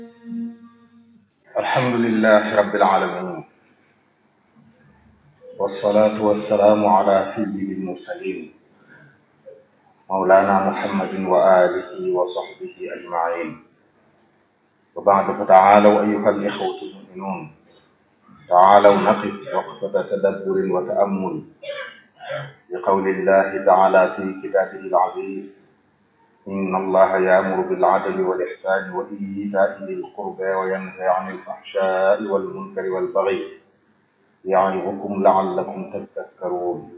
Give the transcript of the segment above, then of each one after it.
الحمد لله رب العالمين والصلاة والسلام على سيد المرسلين مولانا محمد وآله وصحبه أجمعين وبعد فتعالوا أيها الإخوة المؤمنون تعالوا نقف وقفة تدبر وتأمل بقول الله تعالى في كتابه العزيز إن الله يأمر بالعدل والإحسان وإيتاء ذي القربى وينهى عن الفحشاء والمنكر والبغي يعظكم لعلكم تذكرون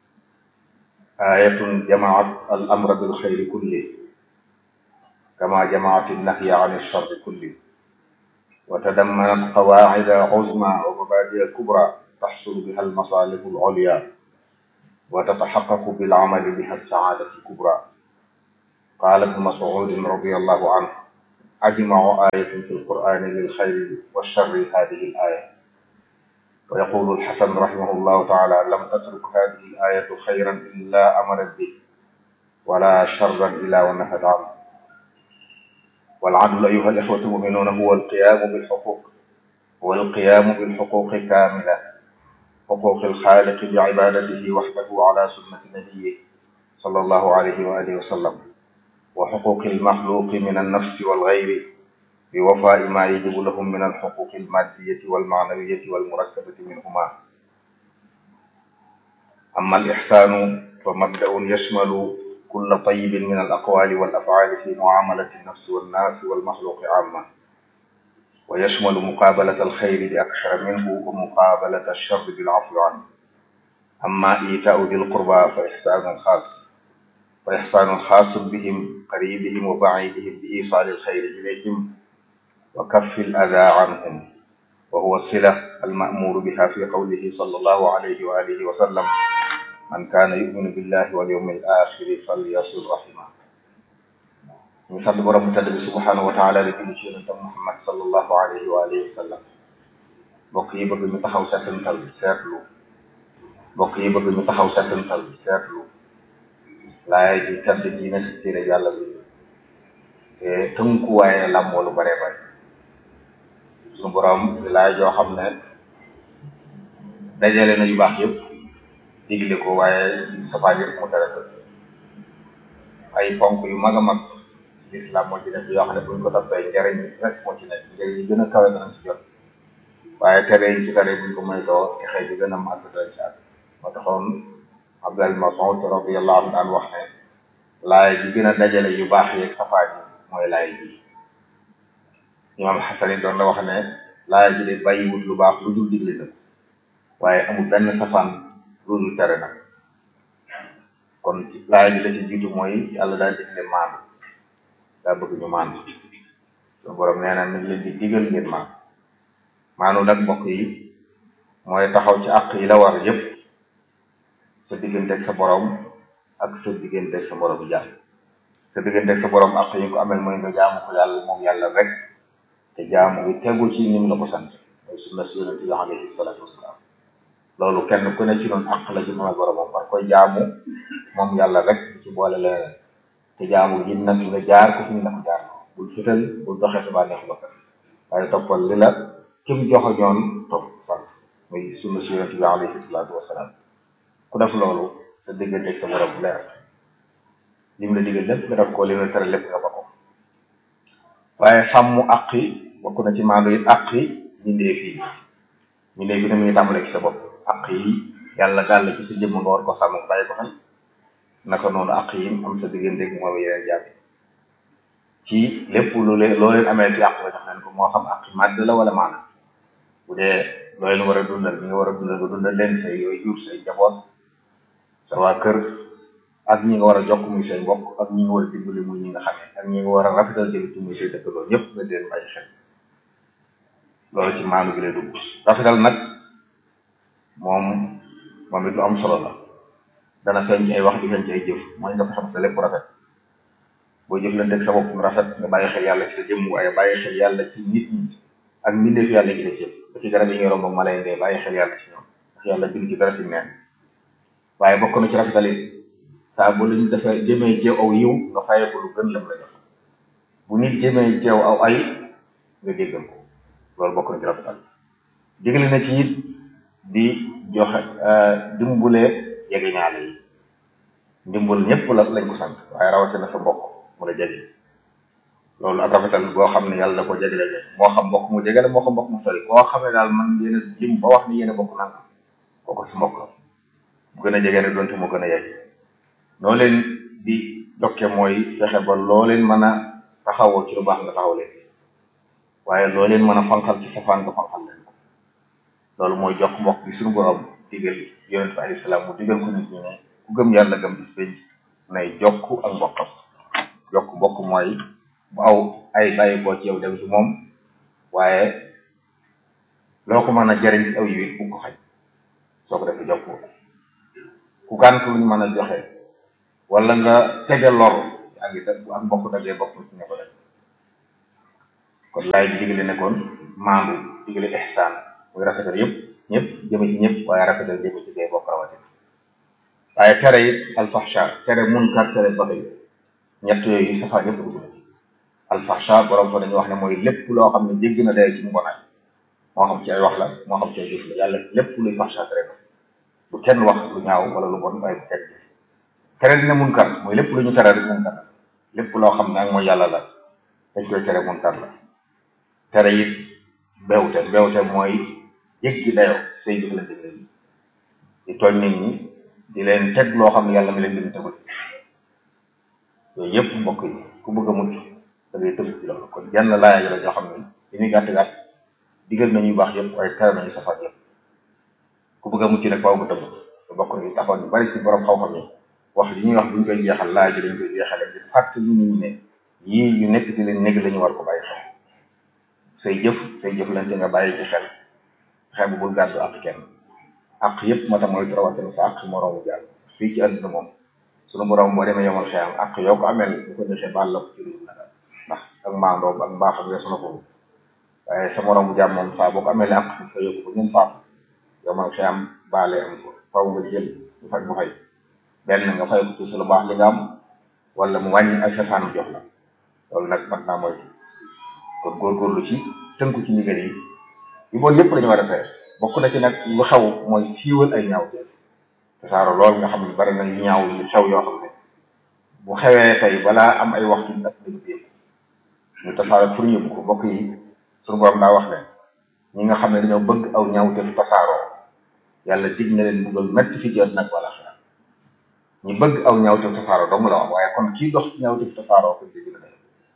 آية جمعت الأمر بالخير كله كما جمعت النهي عن الشر كله وتضمنت قواعد عظمى ومبادئ كبرى تحصل بها المصالح العليا وتتحقق بالعمل بها السعادة الكبرى قال ابن مسعود رضي الله عنه أجمع آية في القرآن للخير والشر هذه الآية ويقول الحسن رحمه الله تعالى لم تترك هذه الآية خيرا إلا أمرت به ولا شرا إلا ونهت عنه والعدل أيها الإخوة المؤمنون هو القيام بالحقوق هو القيام بالحقوق كاملة حقوق الخالق بعبادته وحده على سنة نبيه صلى الله عليه وآله وسلم وحقوق المخلوق من النفس والغير بوفاء ما يجب لهم من الحقوق المادية والمعنوية والمركبة منهما أما الإحسان فمبدأ يشمل كل طيب من الأقوال والأفعال في معاملة النفس والناس والمخلوق عامة ويشمل مقابلة الخير بأكثر منه ومقابلة الشر بالعفو عنه أما إيتاء ذي القربى فإحسان خاص وإحسان خاص بهم قريبهم وبعيدهم بإيصال الخير إليهم وكف الأذى عنهم وهو الصلة المأمور بها في قوله صلى الله عليه وآله وسلم من كان يؤمن بالله واليوم الآخر فليصل رحمه ñu sant borom mu tedd bi subhanahu wa taala di julli ci yonentam Muhammad sallallahu alayhi wa alihi wa sallam mbokk yi bëgg ñu taxaw settantal seetlu mbokk yi bëgg ñu taxaw settantal seetlu laay di tedd ji nekk ci téere yàlla bi te tënku waaye làmboo lu bare bare suñu borom di laay joo xam ne dajale na yu baax yëpp digle ko waaye safaan yëpp mu tere ko ay ponk yu mag a mag l'islam moo ci nekk yoo xam ne buñ ko toppee njariñ rek moo ci nekk njariñ yi gën a kawe danañ ci jot waaye tere yi ci tere buñ ko moytoo texee bi gën a màgg doy ci ak moo taxoon Abdul Mas'ud radiyallahu anhu daan wax ne laay ji gën a dajale yu baax yeeg safaan yi mooy laay ji imam Xasan yi doon la wax ne laay ji de bàyyiwut lu baax lu dul digle nag waaye amul benn safaan lu dul tere nag kon laay ji la ci jiitu mooy yàlla daal digle maandu daa bëgg ñu maandu su borom nee na mi ngi leen di digal ngeen maandu maandu nag mbokk yi mooy taxaw ci àq yi la war yépp sa digganteeg sa borom ak sa digganteeg sa borom jàmm sa digganteeg sa borom àq yi ko amel mooy nga jaamu ko yàlla moom yàlla rek te jaamu bi tegu ci ni mu la ko sant mooy sunna si yonente bi alayhi salaatu wasalaam loolu kenn ku ne ci noonu àq la ci mën a boromam war koy jaamu moom yàlla rek ci boole leneen te jaamu ji nag nga jaar ko fi ñu la ko jaar bul fital bul doxee sa bànneex bakkan waaye toppal li la kim joxo ñoon topp fan muy sunna si yonente bi alayhi salaatu wasalaam ku def loolu sa diggante sa borom bu leer lim la digal lépp nga def ko lim la tere lépp nga ba ko waaye sàmm àq yi bokk na ci maandu it àq yi mbindeef yi mbindeef yi ne mu ngi tàmbale ci sa bopp àq yi yàlla gàll ci sa jëmm nga war ko sàmm bàyyi ko xel naka noonu àq yi am sa diggante ak moom yeneen jàmm ci lépp lu leen loo leen amee ci àq nga jox leen ko moo xam àq màdd la wala maana bu dee loo leen war a dundal ñi nga war a dundal nga dundal leen say yooyu jur say njaboot sa waa kër ak ñi nga war a jokk muy say mbokk ak ñi nga war a dimbali muy ñi nga xamee ak ñi nga war a rafetal jëli ci muy say dëkkandoo ñëpp nga leen bàyyi xel loolu ci maanu gi lay dugg rafetal nag moom moom it lu am solo la dana feeñ ci ay wax di feeñ ci ay jëf mooy nga fexe sa lépp rafet boo jëflanteeg sa bopp mu rafet nga bàyyi xel yàlla ci sa jëmm waaye bàyyi xel yàlla ci nit ñi ak mbindeef yàlla gi def yëpp ba ci garab yi ngay romb ak mala yi ndee bàyyi xel yàlla ci ñoom ndax yàlla bind ci dara ci neen waaye bokk na ci rafetalit saa bu luñ dafa jëmee jeew aw yiw nga fayee ko lu gën lam la jox bu nit jëmee jeew aw ay nga jéggal ko loolu bokk na ci rafetal digle na ci it di joxe dimbule jege ñaale yi ndimbal ñëpp la lañ ko sant waaye rawatina sa mbokk mu la jege loolu ak rafetal boo xam ne yàlla da ko jegele moo xam mbokk mu jegele moo xam mbokk mu sori koo xam ne daal man yéen a lim ba wax ni yéen a bokk nanga kooku si mbokk la bu gën a jege ne doonte mu gën a yegg noo leen di dokke mooy fexe ba loo leen mën a taxawoo ci lu baax nga taxaw leen waaye loo leen mën a fanqal ci safaan nga fanqal leen ko loolu mooy jox mbokk bi suñu borom digal yonent bi alayhi salaam mu digal ko nit ñi ne ku gëm yàlla gëm bis pénc nay jokk ak mbokkam jokk mbokk mooy bu aw ay bàyyi koo ci yow dem ci moom waaye loo ko mën a jariñ ci aw yi bu ko xaj soo ko defee jokk ku gànt luñ mën a joxe wala nga tege lor ak it bu ak mbokk dagee bokk ci ne ko def kon laay bi digle ne kon maandu digle ihsaan muy rafetal yëpp ñëpp jëme ci ñëpp waaye rafetal jëme ci dee bokk rawatina waaye tere it alfahsha tere munkar tere baxi ñett yooyu safaa yëpp dugg na ci alfahsha borom fa dañuy wax ne mooy lépp loo xam ne jégg na day ci mbonaay moo xam ci ay wax la moo xam ci ay jëf la yàlla lépp luy fahsha tere na bu kenn wax lu ñaaw wala lu bon waaye bu kenn jëf tere dina munkar mooy lépp lu ñu tere rek munkar la lépp loo xam ne ak mooy yàlla la dañ koy tere munkar la tere it bewte bewte mooy jéggi dayoo say jëf la digle di tooñ nit ñi di leen teg loo xam ne yàlla mi leen dim tegul yooyu yëpp mbokk yi ku bëgg a mucc da ngay tëb ci loolu kon jenn laaya la joo xam ne li muy gàtt gàtt digal nañuy baax yëpp waaye tere nañu safaan yëpp ku bëgg a mucc nag faaw nga tëb te bokk na taxoon ñu bari ci borom xaw-xam yi wax li ñuy wax buñ koy jeexal laaj ji dañ koy jeexale di fàttali nit ñi ne yii yu nekk di leen nekk la ñu war ko bàyyi xel say jëf say jëflante nga bàyyi ci xel xel bu bul gàddu ak kenn ak yëpp ma tam mooy rawatina sa ak moroomu jàll fii ci àdduna moom sunu borom boo demee yomal xeyam ak yoo ko amel bu ko defee baal la ko ci lu nag ndax ak maandoo ak mbaaxam weesu na ko waaye sa moroomu jàmm moom saa boo ko amee ak fa yóbbu ko ñun faatu yomal xeyam baale am ko faw nga jël ñu faj bu fay benn nga fay ko ci su lu baax li nga am wala mu wàññi ay safaanam jox la loolu nag mat naa moytu kon góorgóorlu ci tënku ci ndigal yi yu bon yëpp lañu war a tere bokk na ci nag lu xew mooy siiwal ay ñaaw te tasaaro lool nga xam ne bari na yu ñaaw yu xew yoo xam ne bu xewee tey balaa am ay waxtu nag dañu ko yëpp ñu tasaaro pour yëpp ko mbokk yi suñu borom daa wax ne ñi nga xam ne dañoo bëgg aw ñaaw te tasaaroo yàlla dig na leen buggal metti fi ci àddina ak wala xeer ñi bëgg aw ñaaw te tasaaroo dong la wax waaye kon kii dox ci ñaaw te tasaaroo ko dégg na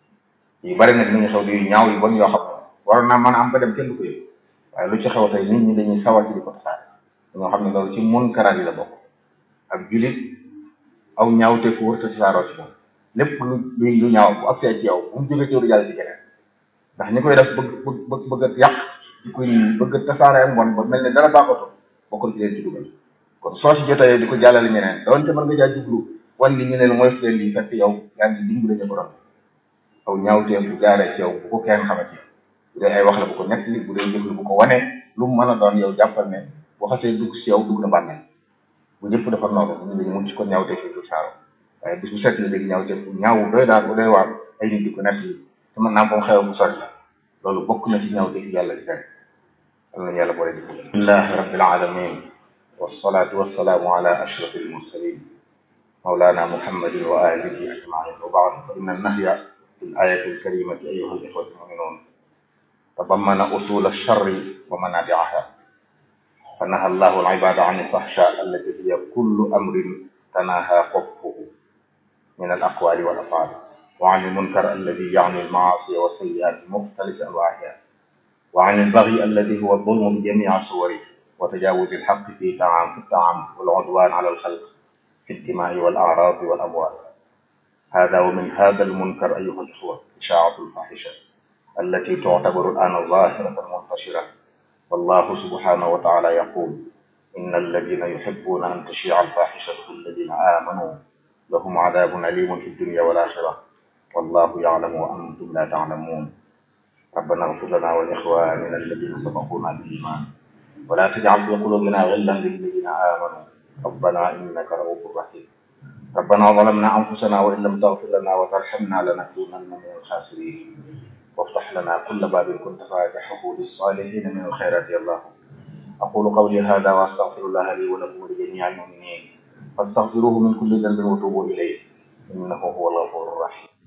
yu bari nag ni nga xew di yu ñaaw yu bon yoo xam ne waroon naa mën a am ba dem kenn du ko yëg waaye lu ci xew tey nit ñi dañuy sawar ci di ko tasaare dañoo xam ne loolu ci munkaraat yi la bokk ak julit aw ñaaw te fu wërta tasaaroo ci moom lépp lu luy lu ñaaw bu agsee ci yow bu mu jógee ci yow jàll ci keneen ndax ñi koy def bëgg bëgg bëgg a yàq di koy bëgg a tasaare ak mbon ba mel ne dara baaxatoo bokkul ci leen ci dugal kon soo si jotee di ko jàllale ñeneen doonte mën nga jaa jublu wan li ñu ne mooy leen lii fekk yow yaa ngi dimbale ñu ko doon aw ñaawteef bu jaaree ci yow bu ko kenn xamati bu dee ay wax la bu ko nekk li bu dee jëf la bu ko wane lu mu mën a doon yow jàppal ne bu xasee dugg si yow dugg na bànneel bu ñëpp dafa noonu ñu dañu mun ci ko ñaawteef yi du saaro waaye bis bu set la léegi ñaawteef bu ñaaw doy daal bu doy waar ay nit di ko nekk li te mën naa ko xew bu sori la loolu bokk na ci ñaawteef yi yàlla di tere yal nañu yàlla boole di ko alhamdulillahi rabbil alamin wassalatu wassalaamu ala ashrafil mursalin مولانا محمد وآله أجمعين وبعد فإن النهي في الآية الكريمة أيها الإخوة المؤمنون تضمن أصول الشر ومنابعها فنهى الله العباد عن الفحشاء التي هي كل أمر تناهى قبحه من الأقوال والأفعال وعن المنكر الذي يعني المعاصي والسيئات بمختلف أنواعها وعن البغي الذي هو الظلم بجميع صوره وتجاوز الحق في تعام في التعامل والعدوان على الخلق في الدماء والأعراض والأموال هذا ومن هذا المنكر أيها الإخوة إشاعة الفاحشة التي تعتبر الآن ظاهرة منتشرة والله سبحانه وتعالى يقول إن الذين يحبون أن تشيع الفاحشة في الذين آمنوا لهم عذاب أليم في الدنيا والآخرة والله يعلم وأنتم لا تعلمون ربنا اغفر لنا ولإخواننا الذين سبقونا بالإيمان ولا تجعل في قلوبنا غلا للذين آمنوا ربنا إنك رؤوف رحيم ربنا ظلمنا أنفسنا وإن لم تغفر لنا وترحمنا لنكونن من الخاسرين وافتح لنا كل باب كنت فاتحه للصالحين من الخيرات يا الله أقول قولي هذا وأستغفر الله لي ولكم ولجميع المؤمنين فاستغفروه من كل ذنب وتوبوا إليه إنه هو الغفور الرحيم